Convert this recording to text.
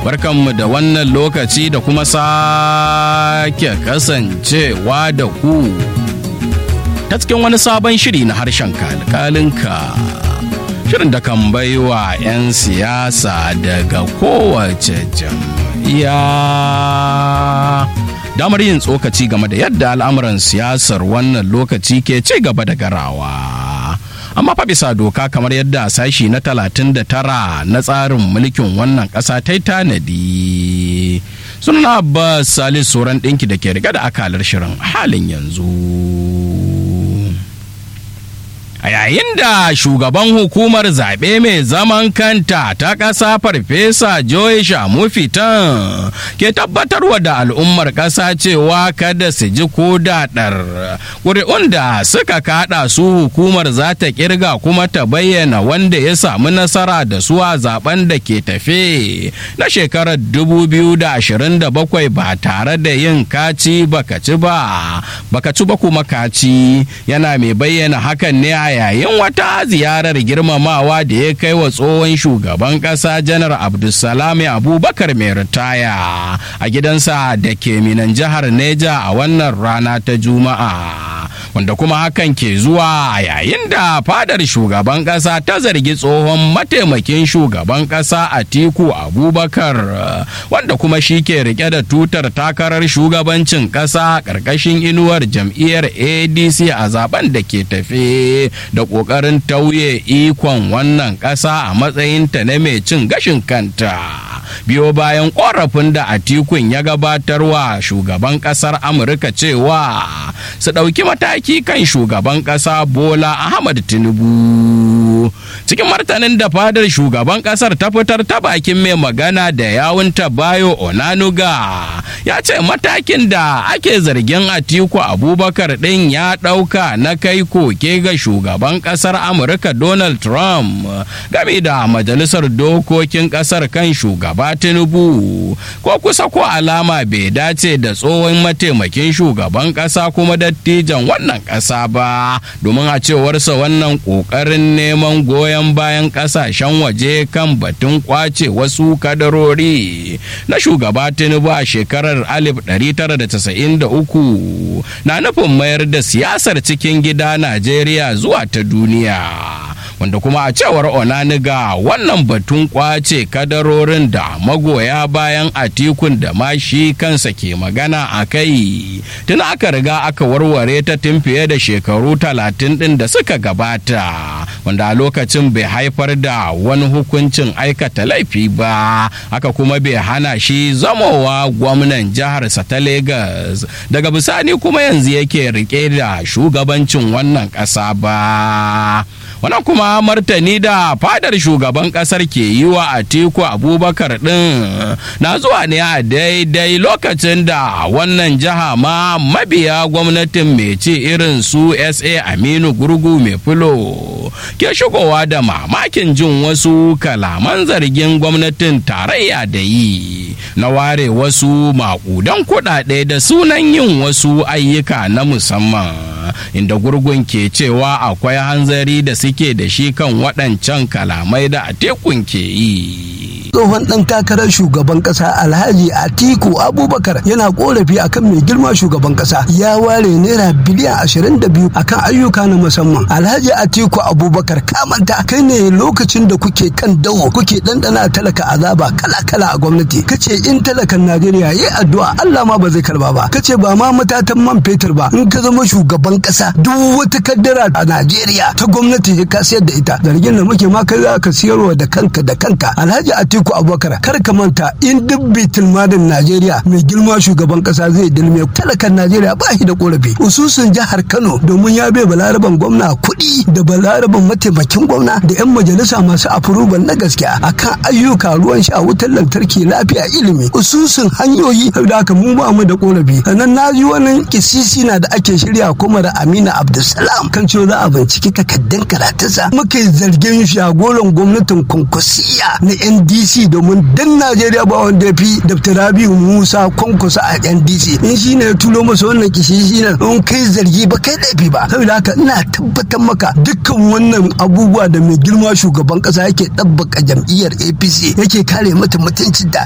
barkanmu da wannan lokaci da kuma sake kasancewa da ku ta cikin wani sabon shiri na harshen kalkalinka shirin da kan baiwa 'yan siyasa daga kowace jam'iyya damar yin tsokaci game da yadda al'amuran siyasar wannan lokaci ke ci gaba da garawa amma fa bisa doka kamar yadda sashi na 39 na tsarin mulkin wannan ƙasa ta yi tanadi suna abbas salis sauran ɗinki da ke riga da akalar shirin halin yanzu a yayin da shugaban hukumar zaɓe mai zaman kanta ta ƙasa farfesa joy shamufitan ke tabbatarwa da al'ummar ƙasa cewa kada su ji ko daɗar ƙuri'un da suka kaɗa su hukumar za ta ƙirga kuma ta bayyana wanda ya samu nasara da su a zaben da ke tafe na shekarar 2027 ba tare da yin kaci baka ci ba baka ci ba kuma kaci yana mai bayyana hakan ne a yayin wata ziyarar girmamawa da ya kai wa tsohon shugaban ƙasa janar abdulsalami abubakar mai ritaya a gidansa da ke minan jihar neja a wannan rana ta juma'a wanda kuma hakan ke zuwa a yayin da fadar shugaban ƙasa ta zargi tsohon mataimakin shugaban ƙasa atiku abubakar wanda kuma shi ke rike da tutar takarar shugabancin ƙasa ƙarƙashin inuwar jam'iyyar adc a zaben da ke tafe da ƙoƙarin tauye ikon wannan ƙasa a matsayinta na mai cin gashin kanta biyo bayan ƙorafin da atikun ya gabatarwa shugaban ƙasar amurka cewa su ɗauki mataki kan shugaban ƙasa bola ahmad tinubu cikin martanin da fadar shugaban ƙasar ta fitar ta bakin mai magana da yawunta bayo onanuga ya ce matakin da ake zargin atiku abubakar ɗin ya ɗauka na kai koke ga shugaban ƙasar amurka donald trump game da majalisar dokokin ƙasar kan shugaba tinubu ko kusa ko alama bai dace da tsohon mataimakin shugaban ƙasa kuma dattijan wannan ƙasa ba domin a cewarsa wannan ƙoƙarin neman goyon bayan ƙasashen waje kan batun kwace wasu kadarori na shugaba tinubu a shekarar 1993 na nufin mayar da siyasar cikin gida najeriya zuwa ta duniya wanda kuma a cewar onaniga wannan batun kwace kadarorin da magoya bayan atikun da ma shi kansa ke magana a kai tun aka riga aka warware ta tun fiye da shekaru talatin din da suka gabata wanda a lokacin bai haifar da wani hukuncin aikata laifi ba aka kuma bai hana shi zamowa gwamnan jiharsa ta Legas daga bisani kuma yanzu yake rike da shugabancin wannan ƙasa ba wannan kuma martani da fadar shugaban kasar ke yi wa atiku abubakar din na zuwa ne a daidai lokacin da wannan jiha ma mabiya gwamnatin mai ci irin su sa aminu gurgu mai filo ke shigowa da mamakin jin wasu kalaman zargin gwamnatin tarayya da yi na ware wasu makudan kuɗaɗe da sunan yin wasu ayyuka na musamman inda gurgun ke cewa akwai hanzari da suke da shi kan waɗancan kalamai da a tekun ke yi. tsohon ɗan takarar shugaban ƙasa alhaji atiku abubakar yana korafi akan mai girma shugaban ƙasa ya ware naira biliyan ashirin da biyu akan ayyuka na musamman alhaji atiku abubakar kamanta kai ne lokacin da kuke kan dawo kuke ɗanɗana talaka azaba kala kala a gwamnati kace in talakan najeriya yi addu'a allah ma ba zai karba ba kace ba ma matatan man fetur ba in ka zama shugaban ƙasa duk wata kaddara a najeriya ta gwamnati ka sayar da ita zargin da muke ma kai za ka siyarwa da kanka da kanka alhaji atiku abubakar kar ka manta in duk bitin madin najeriya mai girma shugaban kasa zai dilme talakan najeriya ba shi da korafi ususun jihar kano domin ya bai balaraban gwamna kuɗi da balaraban mataimakin gwamna da yan majalisa masu afurubal na gaskiya akan ayyuka ruwan sha wutar lantarki lafiya ilimi ususun hanyoyi da aka mu ba mu da korafi sannan na ji wani kisisi na da ake shirya kuma da amina abdulsalam kan cewa za a binciki takaddun karatunsa muka yi zargin shagoran gwamnatin kwankwasiya na ndc domin dan najeriya ba wanda ya fi dr rabiu musa kwankwasa a ndc in shi ne ya tulo masa wannan kishi shi ne in kai zargi ba kai laifi ba saboda haka ina tabbatar maka dukkan wannan abubuwa da mai girma shugaban kasa yake ɗabbaka jam'iyyar apc yake kare mata mutuncin da